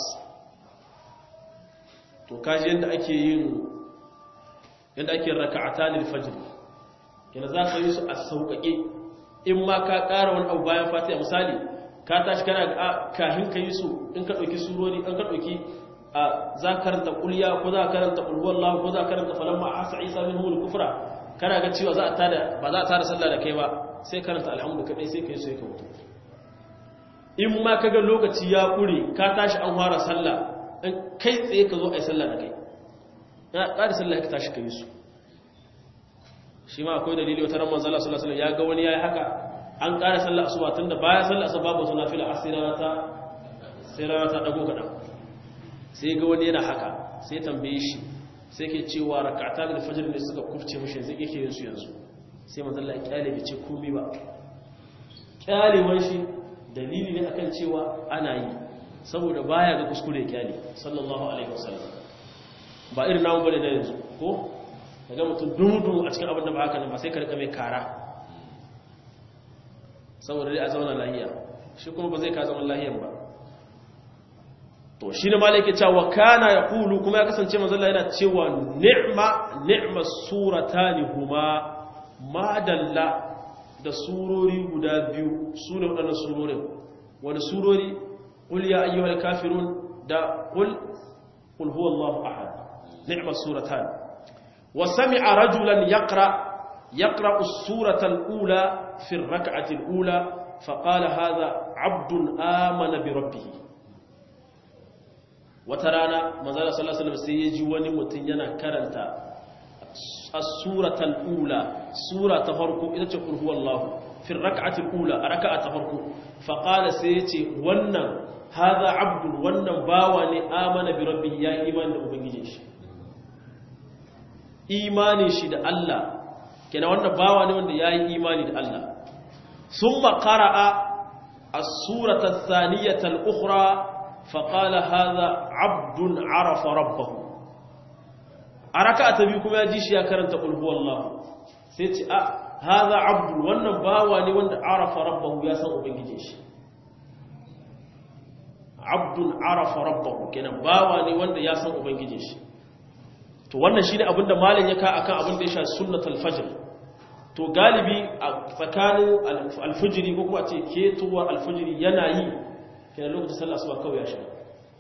to kaji yanda ake yin yanda ake raka'atan al-fajr kina za ka yi su a sauƙaƙe in ma ka ƙara wani abu bayan fatiha misali ka tashi kana kahin ka yi su in ka ɗauki surori an ka ɗauki a za ka karanta ƙulya ko za ka karanta ƙulwallahu ko za ka karanta falamma a hasa isa min humul kufra kana ga cewa za a tada ba za a tada sallah da kai ba sai karanta alhamdu kaɗai sai ka yi sai ka mutu in ma ka ga lokaci ya ƙure ka tashi an fara sallah in kai tsaye ka zo a yi sallah da kai na ƙari sallah ka tashi ka yi su shi ma akwai dalili wata ramar zala sallah sallah ya ga wani ya yi haka an ƙara sallah asuba tun da bayan sallah asuba babu suna fila a sai rana ta sai rana ta ɗago kaɗan sai ga wani yana haka sai tambaye shi sai ke cewa rakata da fajr ne suka kufce mishi yanzu yake yin su yanzu sai manzo Allah ya kyale bai ce komai ba kyalewan shi dalili ne akan cewa ana yi saboda baya ga kuskure kyale sallallahu alaihi wasallam ba irin namu bane da yanzu ko daga mutum dudu a cikin abin da ba haka ba sai ka rika mai kara saboda dai a zauna lahiya shi kuma ba zai ka zama lahiyan ba to shi ne malaki cewa kana ya kulu kuma ya kasance mazalla yana cewa ni'ma ni'ma suratani huma madalla da surori guda biyu su ne waɗannan surorin wani surori ƙul ya ayyuhal kafirun da ƙul ƙul huwa Allahu ahad ni'ma suratan wa sami'a rajulan yaqra yaqra as-surata al-ula fi ar-rak'ati al-ula فقال هذا عبد آمن بربه wata rana manzala sallallahu alaihi wasallam sai ya ji wani mutum yana karanta as-suratul ula sura ta farko ita ce qul huwallahu fi rak'atil ula a raka'a ta farko fa qala sai ya ce wannan hadha abdul wannan bawa ne amana bi rabbihi ya imani da ubangijin shi imani shi da Allah kenan wannan bawa ne wanda yayi imani da Allah thumma qara'a as-surata ath-thaniyata al-ukhra فقال هذا عبد عرف ربه أركعت بكم يا جيش يا كرنت قل هو الله سيتي أه هذا عبد wannan bawa ne wanda arafa rabbahu ya san ubangijin shi abdun arafa rabbahu kenan bawa ne wanda ya san ubangijin shi to wannan shine abinda malam ya ka akan abin da ya sha sunnatul fajr to galibi a tsakanin alfijiri ko kuma ce ketowar alfijiri yana yi kenan lokacin sallah asuba kawai ya shiga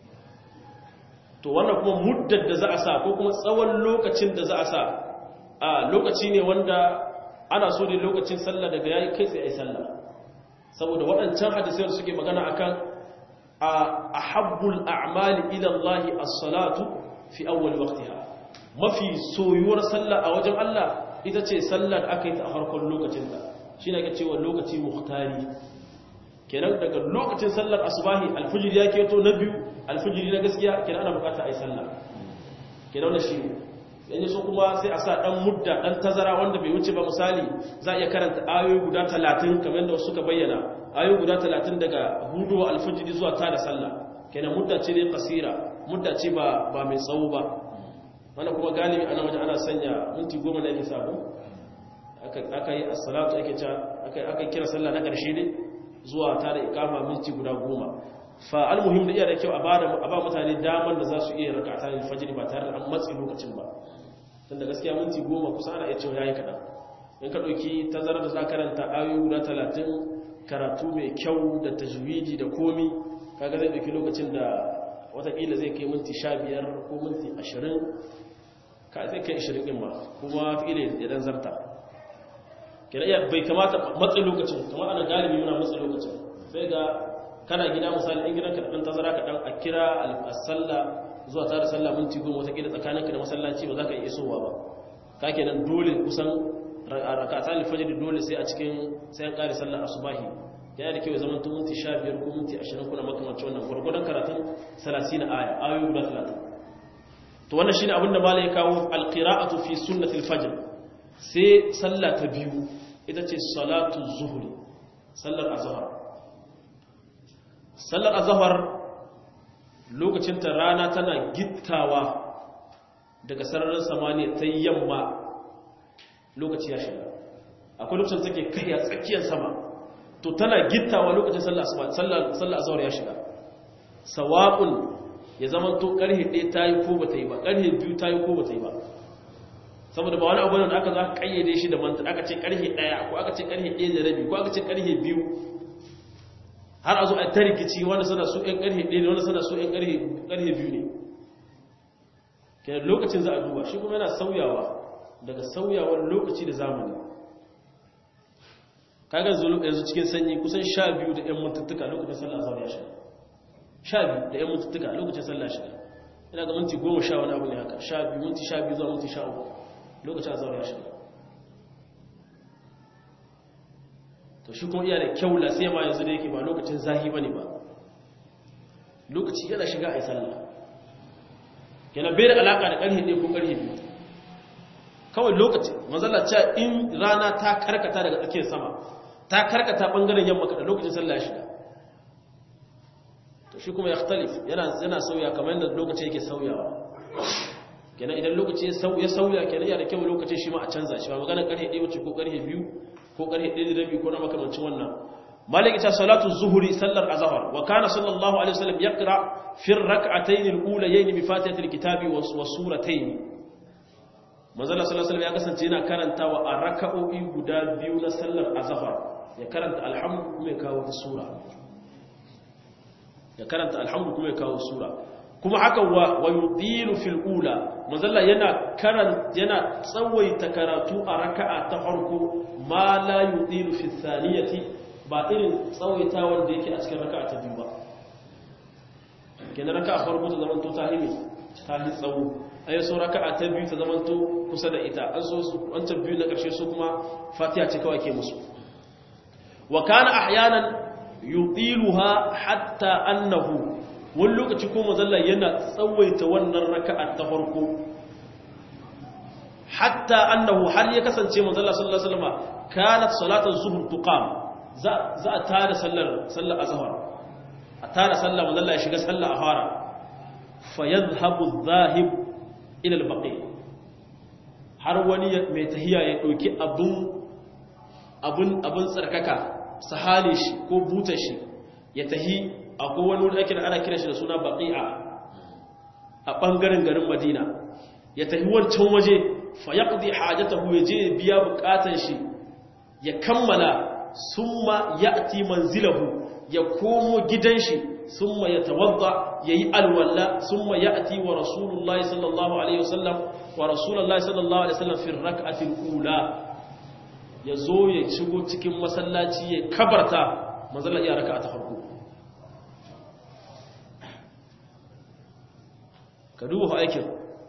to wannan kuma muddar da za a sa ko kuma tsawon lokacin da za a sa a lokaci ne wanda ana so ne lokacin sallah daga yayi kai tsaye ai sallah saboda waɗancan hadisai da suke magana akan a ahabbul a'mali ila Allah as-salatu fi awwal waqtiha mafi soyuwar sallah a wajen Allah ita ce sallar aka yi ta a farkon lokacin ta shine ake cewa lokaci muhtari kenan daga lokacin sallar asubahi alfijir ya keto na biyu alfijiri na gaskiya kenan ana bukata ai sallah kenan wannan shine yanzu so kuma sai a sa dan mudda dan tazara wanda bai wuce ba misali za a iya karanta ayoyi guda 30 kamar yadda suka bayyana ayoyi guda 30 daga hudu alfijiri zuwa tada sallah kenan mudda ce ne kasira mudda ce ba ba mai tsawo ba wannan kuma galibi ana waje ana sanya minti 10 ne yake sabo aka aka yi as-salatu ake ta aka aka kira sallah na karshe ne zuwa tada ikama minti guda 10 fa almuhim da iya da kyau a ba mutane daman da za su iya rakata ne fajiri ba tare da an matsi lokacin ba tunda gaskiya minti goma kusa ana iya cewa yayi kaɗan in ka ɗauki tazarar da za karanta ayoyi guda talatin karatu mai kyau da tajwidi da komi kaga zai ɗauki lokacin da watakila zai kai minti sha biyar ko minti ashirin ka zai kai ashirin ɗin ma kuma watakila ya ɗan zarta kira iya bai kamata matsi lokacin kamar ana galibi muna matsi lokacin sai ga kana gida misali in gidanka da ɗan tazara ka ɗan a kira al-sallah zuwa tare sallah minti goma watakila tsakaninka da masallaci ba za ka iya isowa ba ka kenan dole kusan rakatan alfajiri dole sai a cikin sai an kare sallar asubahi yana da kyau zaman tun minti 15 ko minti 20 kuna makamancin wannan gurgurdan karatun 30 aya ayoyi guda 30 to wannan shine abinda malai ya kawo alqira'atu fi sunnati alfajr sai sallah ta biyu ita ce salatu zuhri sallar azhar sallar azhar lokacin ta rana tana gittawa daga sararin samaniya ta yamma lokaci ya shiga akwai lokacin take kai a tsakiyar sama to tana gittawa lokacin sallar azhar ya shiga sawa'un ya zama to karhe ɗaya ta yi ko ba ta yi ba karhe biyu ta yi ko ba ta yi ba saboda ba wani abu da aka za ka kayyade shi da manta aka ce karhe ɗaya ko aka ce karhe ɗaya da rabi ko aka ce karhe biyu har a zo a ta rikici wanda suna so ɗan karhe ɗaya ne wanda suna so ɗan karhe biyu ne kenan lokacin za a duba shi kuma yana sauyawa daga sauyawar lokaci da zamani kaga yanzu cikin sanyi kusan sha biyu da 'yan mutuntuka lokacin sallah azhar ya shiga sha biyu da 'yan mutuntuka lokacin sallah shiga ina ga minti goma sha wani abu ne haka sha biyu minti sha biyu zuwa minti sha uku lokacin azhar ya shiga to shi kuma iya da kyau la sai ma yanzu da yake ba lokacin zahi bane ba lokaci yana shiga a yi sallah kenan bai da alaka da karhe ne ko karhe biyu kawai lokaci manzala cewa in rana ta karkata daga tsakiyar sama ta karkata bangaren yamma kada lokacin sallah ya shiga to shi kuma yakhtalif yana yana sauya kamar yadda lokaci yake sauyawa kenan idan lokaci ya sauya sauya kenan yana da kyau lokacin shi ma a canza shi ba magana karhe 1 wuce ko karhe 2 ko karhe 1 da rabi ko na makamancin wannan malik ita salatu zuhri sallar azhar wa kana sallallahu alaihi wasallam yaqra fi ar-rak'atayn al-ulayayn bi fatihatil kitabi wa suratayn manzala sallallahu alaihi ya kasance yana karantawa a raka'o'i guda biyu na sallar azhar ya karanta alhamdu kuma ya kawo sura ya karanta alhamdu kuma ya kawo sura kuma haka wa wa yudilu fil ula manzala yana karan yana tsawaita karatu a raka'a ta farko ma la yudilu fi thaniyati ba irin tsawaita wanda yake a cikin raka'a ta biyu ba kenan raka'a farko ta zaman to ta himi ta hi tsawo a yi saura ka'a ta biyu ta zamanto kusa da ita an so su wancan biyu na ƙarshe su kuma fatiha ce kawai ke musu wa kana ahyanan yudiluha hatta annahu wani lokaci ko mazalla yana tsawaita wannan raka'a ta farko hatta annahu har ya kasance mazalla sallallahu alaihi wasallam kanat salatan zuhr tuqam za za a tada sallar sallar azhar a tada sallar mazalla ya shiga sallar ahara fa yadhhabu adh-dhahib ilal baƙi har wani mai tahiya ya ɗauki abin tsarkaka sahale shi ko buta shi ya tahi a kowane wani ake da ana kira shi da suna baƙi'a a ɓangaren garin madina ya tahi wancan waje fa ya ƙudi hajjata ya je biya buƙatar shi ya kammala summa ya'ti manzilahu ya komo gidan shi summa yatawadda yayi alwala summa ya'ti wa rasulullahi sallallahu alaihi wasallam wa rasulullahi sallallahu alaihi wasallam fi rak'ati al-ula yazo ya shigo cikin masallaci ya kabarta manzala iya raka'a ta farko ka duba aikin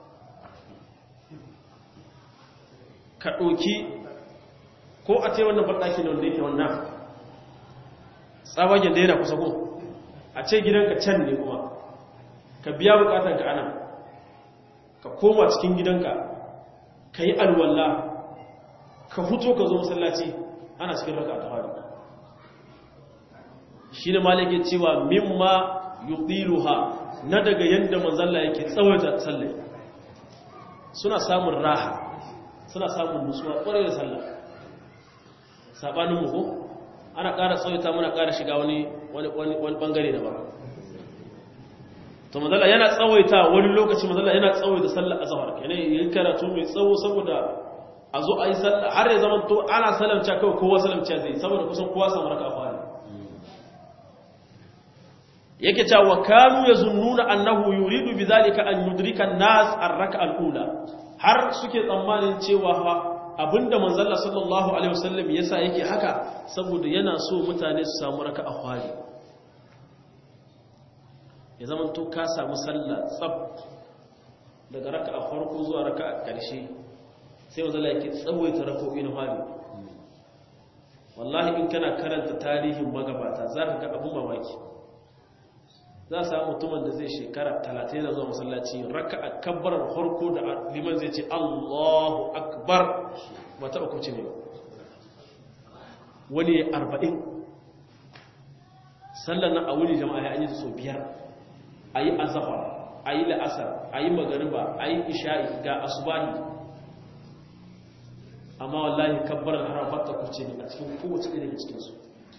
ka ɗauki ko a ce wannan banɗaki ne wanda yake wannan tsabagen da yana kusa kun a ce gidanka can ne kuma ka biya bukatar ka ana ka koma cikin gidanka ka yi alwallah ka fito ka zo masallaci ana cikin raka ta faru shi ne malake cewa mimma yudiluha na daga yadda manzalla yake tsawaita sallai suna samun raha suna samun nutsuwa ƙwarai da sallah sabanin mu ko ana ƙara tsawaita muna ƙara shiga wani wani bangare da ba to mazalla yana tsawaita wani lokaci mazalla yana tsawaita sallar azhar kenan yin karatu mai tsawo saboda a zo a yi sallah har ya zama to ana salamta kawai kowa salamta zai saboda kusan kowa samu raka fara yake cewa wa kanu yazunnuna annahu yuridu bidhalika an yudrika an-nas ar-rak'a al-ula har suke tsammanin cewa abinda manzalla sallallahu alaihi wasallam yasa yake haka saboda yana so mutane su samu raka a fari ya zama to ka samu sallah tsab daga raka a farko zuwa raka a ƙarshe sai manzalla yake tsawaita raka'o'i na fari wallahi in kana karanta tarihin magabata za ka ga abin mamaki za a samu mutumin da zai shekara talatin yana zuwa masallaci raka a kabbarar harko da liman zai ce allahu akbar ba taɓa kuce ne wani arba'in sallan nan a wuni jama'a ya yi so biyar a yi azafar a yi la'asar a yi magariba a yi isha'i ga asubahi amma wallahi kabbarar harafar ta kuce ne a cikin kowace ɗaya daga cikinsu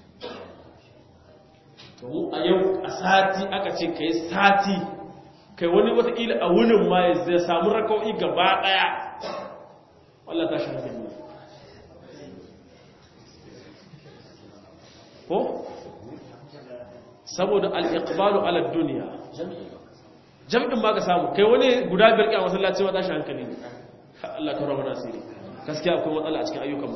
to mu a yau a sati aka ce ka yi sati kai wani watakila a wunin ma ya zai samu rakau'i gaba daya wallah ta shafi ne ko saboda al'iqbalu ala duniya jam'in ba ka samu kai wani guda biyar ƙi a masallaci ma tashi hankali ne Allah ka rama nasiri gaskiya akwai matsala a cikin ayyukanmu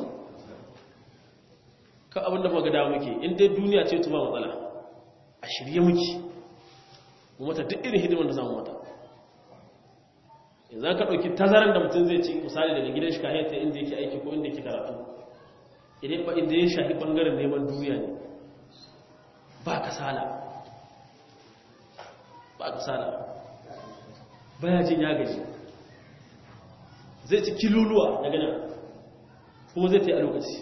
ka abin da maga dawo muke in dai duniya ce tuma matsala a shirye muke mu mata duk irin hidimar da zamu mata yanzu ka ɗauki tazaran da mutum zai ci misali daga gidan shi kahiyar ta inda yake aiki ko inda yake karatu idan ba inda ya shafi ɓangaren neman duniya ne ba kasala ba kasala baya jin ya gaji zai ci kiluluwa daga nan kuma zai ta yi a lokaci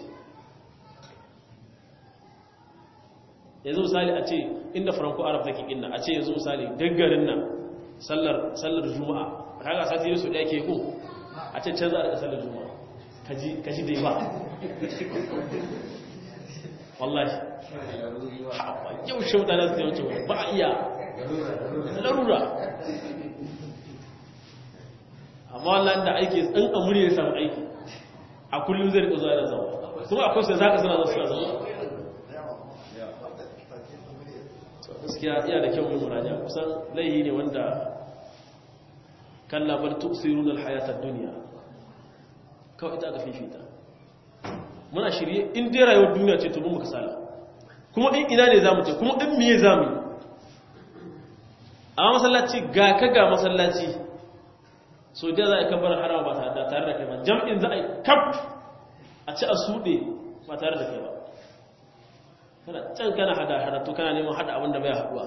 yanzu misali a ce inda franco arab take inna a ce yanzu misali daggarin nan sallar juma'a kaga sati ne su ɗaya ke ku a ce canza daga sallar juma'a kaji dai ba wallahi yau shi mutane su yawanci ba a iya larura amma wallahi da aiki in amuri ya samu aiki a kullum zai rika zuwa da zama kuma akwai sai za ka suna zuwa zama gaskiya iya da kyau mai muraja kusan laihi ne wanda kalla bal tuksiruna alhayata ad-dunya kawai ita aka fifita muna shirye in dai rayuwar duniya ce to mun muka sala kuma in ina ne zamu ce kuma in miye zamu yi amma masallaci ga ka ga masallaci so da za a kabbar harama ba tare da kai ba jam'in za a yi kaf a ci a suɗe ba tare da kai ba kana can kana hada hada to kana neman hada abin da bai haduwa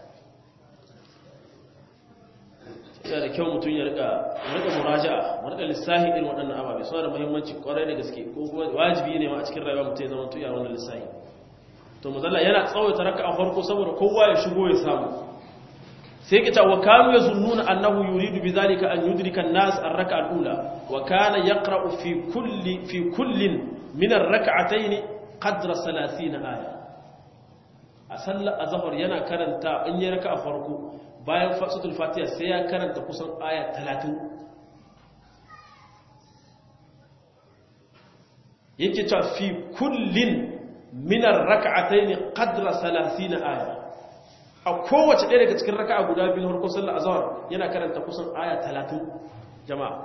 yana da kyau mutum ya rika rika muraja'a mu rika lissahi irin waɗannan ababe suna da muhimmanci kwarai da gaske ko kuma wajibi ne ma a cikin rayuwa mutum ya zama tuya wannan lissahi to mazalla yana tsawaita raka a farko saboda kowa ya shigo ya samu sai kita wa kanu yazunnuna annahu yuridu bidhalika an yudrika an-nas ar-rak'a al-ula wa kana yaqra'u fi kulli fi kullin min ar-rak'atayn qadra 30 aya a sallar azhar yana karanta in yi raka a farko bayan fasatul fatiha sai ya karanta kusan aya 30 yake cewa fi kullin minar raka'atayn qadra 30 aya a kowace ɗaya daga cikin raka'a guda biyu harkar sallar azhar yana karanta kusan aya 30 jama'a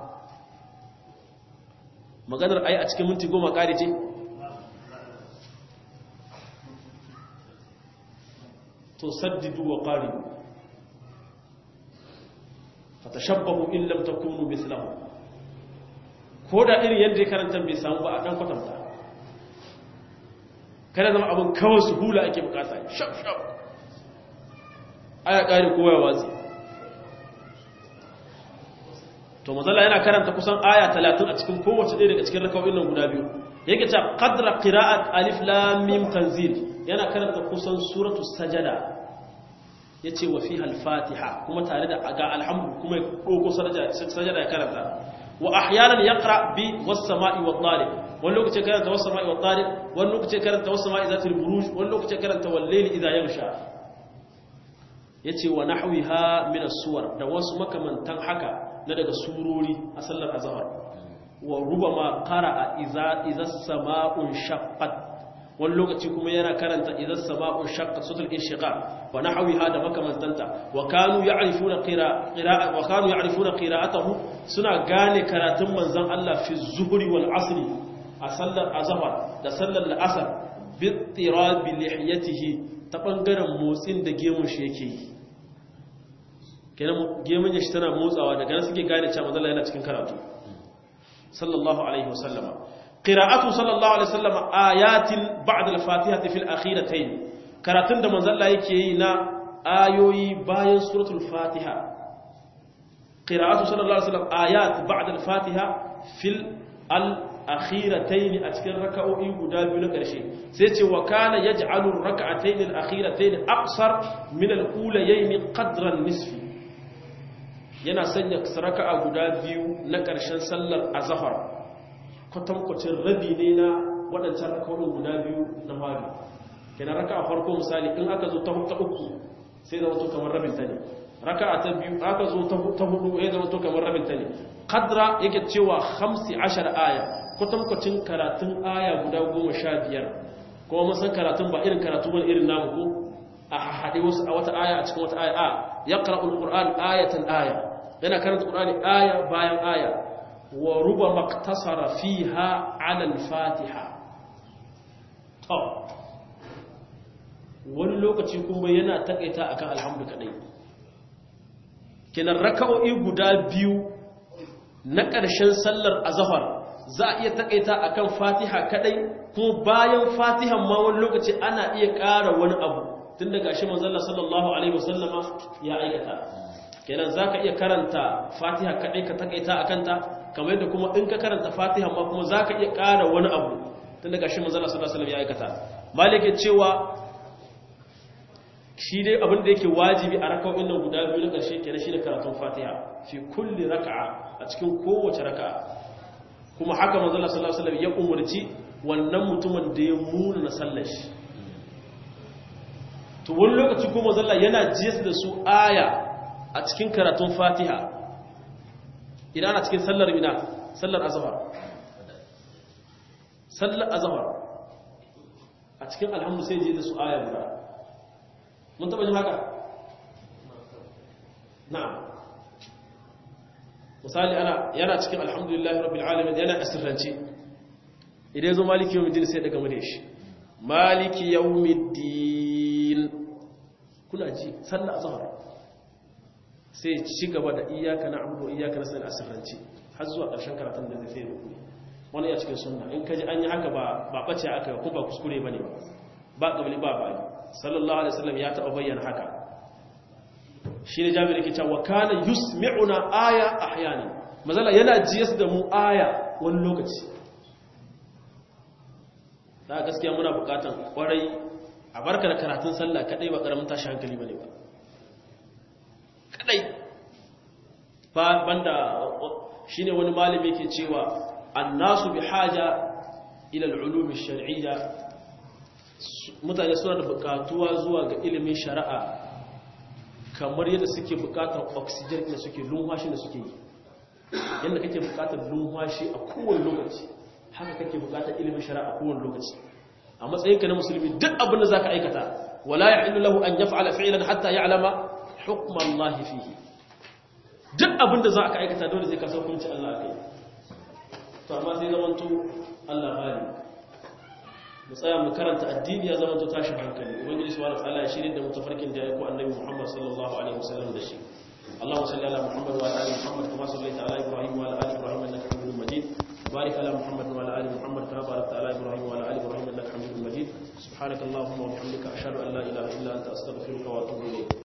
maganar ayi a cikin minti goma kare ce to saddidu wa qaribu fatashabbahu in lam takunu mithlahu ko da irin yadda ya karanta bai samu ba a dan kwatanta kada zama abin kawai su hula ake bukata shaf shaf aya kare kowa ya watsi to mazalla yana karanta kusan aya 30 a cikin kowace ɗaya daga cikin rakawoyin nan guda biyu yake ta qadra qira'at alif lam mim tanzil yana karanta kusan suratu sajada yace wa fiha al-fatiha kuma tare da ga alhamdu kuma ya doko sajada ya karanta wa ahyanan yaqra bi was-sama'i wad-tariq wani lokaci karanta was-sama'i wad-tariq wani lokaci karanta was-sama'i zatil buruj wani lokaci karanta wal-layli idha yaghsha yace wa nahwiha min as-suwar da wasu makamantan haka na daga surori a sallar azhar wa rubama qara'a idza idza as-sama'u shaqqat wani lokaci kuma yana karanta idan sama'un shaqqat sutul inshiqaq wa nahwiha da makamantanta wa kanu ya'rifuna qira'a wa kanu ya'rifuna qira'atahu suna gane karatun manzon Allah fi zuhri wal asri a sallar azhar da sallar al'asr bi tirab lihiyatihi ta bangaren motsin da gemun shi yake yi kenan gemun shi tana motsawa daga nan suke gane cewa manzon Allah yana cikin karatu sallallahu alaihi wasallama قراءته صلى الله عليه وسلم آيات بعد الفاتحة في الأخيرتين كراتن da manzon Allah yake yi na ayoyi bayan suratul Fatiha qira'atu sallallahu alaihi wasallam ayat ba'da al-Fatiha fil al-akhiratayn a cikin raka'o'i guda biyu na ƙarshe sai ce wa kana yaj'alu ar-rak'atayn al-akhiratayn aqsar min al-ulayayn qadra nisfi yana sanya raka'a guda biyu na ƙarshen sallar azhar kwatankwacin rabi ne na waɗancan rakawoyin guda biyu na fari kenan raka a farko misali in aka zo ta uku sai zama to kamar rabin ta ne raka a ta biyu aka zo ta hudu ya zama to kamar rabin ta ne kadra yake cewa hamsi ashar aya kwatankwacin karatun aya guda goma sha biyar kuma mun san karatun ba irin karatu ba irin namu ko a haɗe wasu a wata aya a cikin wata aya a ya ƙara'ul ƙur'an ayatan aya yana karanta ƙur'ani aya bayan aya wa ruba maktasara fiha ala al-fatiha to wani lokaci kuma yana takaita akan alhamdu kadai kinan raka'o'i guda biyu na ƙarshen sallar azhar za a iya takaita akan fatiha kadai kuma bayan fatihan ma wani lokaci ana iya ƙara wani abu tun daga shi manzon sallallahu alaihi wasallama ya aikata kenan zaka iya karanta fatiha kadai ka takaita akan ta kamar yadda kuma in ka karanta fatiha ma kuma za ka iya ƙara wani abu tun daga shi manzala sallallahu alaihi ya aikata malike cewa shi dai abin da yake wajibi a raka'o'in nan guda biyu na ƙarshe kenan shi da karatun fatiha fi kulli raka'a a cikin kowace raka'a kuma haka manzala sallallahu alaihi ya umarci wannan mutumin da ya muna na sallar shi to wani lokaci kuma manzala yana jiyas da su aya a cikin karatun fatiha idan ana cikin sallar mina sallar azhar sallar azhar a cikin alhamdu sai je da su aya guda mun taba jin haka na'am misali ana yana cikin alhamdulillahi rabbil alamin yana asirrance idan zo maliki yawmiddin sai daga mune shi maliki yawmiddin kuna ji sallar azhar sai ci gaba da iyaka na abudu iyaka na sanin asirranci har zuwa ƙarshen karatun da zai sai da kuri wani ya cikin sunna in kaji an yi haka ba ba ɓace aka ko ba kuskure ba ne ba ba ƙabili ba ba sallallahu alaihi wasallam ya taɓa bayyana haka shi ne jami'ar ke cewa kana yusmi'una aya ahyana mazala yana jiyas da mu aya wani lokaci da gaskiya muna buƙatan kwarai a barka da karatun sallah kadai ba ƙaramin tashi hankali ba ne ba kadai ba banda shine wani malami ke cewa annasu bi haja ila al-ulum ash-shar'iyya mutane suna da bukatuwa zuwa ga ilimin shari'a kamar yadda suke bukatar oxygen da suke lumfashi da suke yi yadda kake bukatar lumfashi a kowane lokaci haka kake bukatar ilimin shari'a kowane lokaci a matsayinka na musulmi duk abin da zaka aikata wala yahillu lahu an yaf'ala fi'lan hatta ya'lama hukm Allah fihi duk abin da zaka aikata dole sai ka san hukuncin Allah kai to amma sai zamanto Allah bari mu tsaya mu karanta addini ya zama to tashin hankali ubangiji subhanahu wa ta'ala ya shirin da mutafarkin da ya ko annabi Muhammad sallallahu alaihi wasallam da shi اللهم صل على محمد وعلى ال محمد كما صليت على ابراهيم وعلى ال ابراهيم انك حميد مجيد وبارك على محمد وعلى ال محمد كما باركت على ابراهيم وعلى ال ابراهيم انك حميد مجيد سبحانك اللهم وبحمدك اشهد ان لا اله الا انت استغفرك واتوب اليك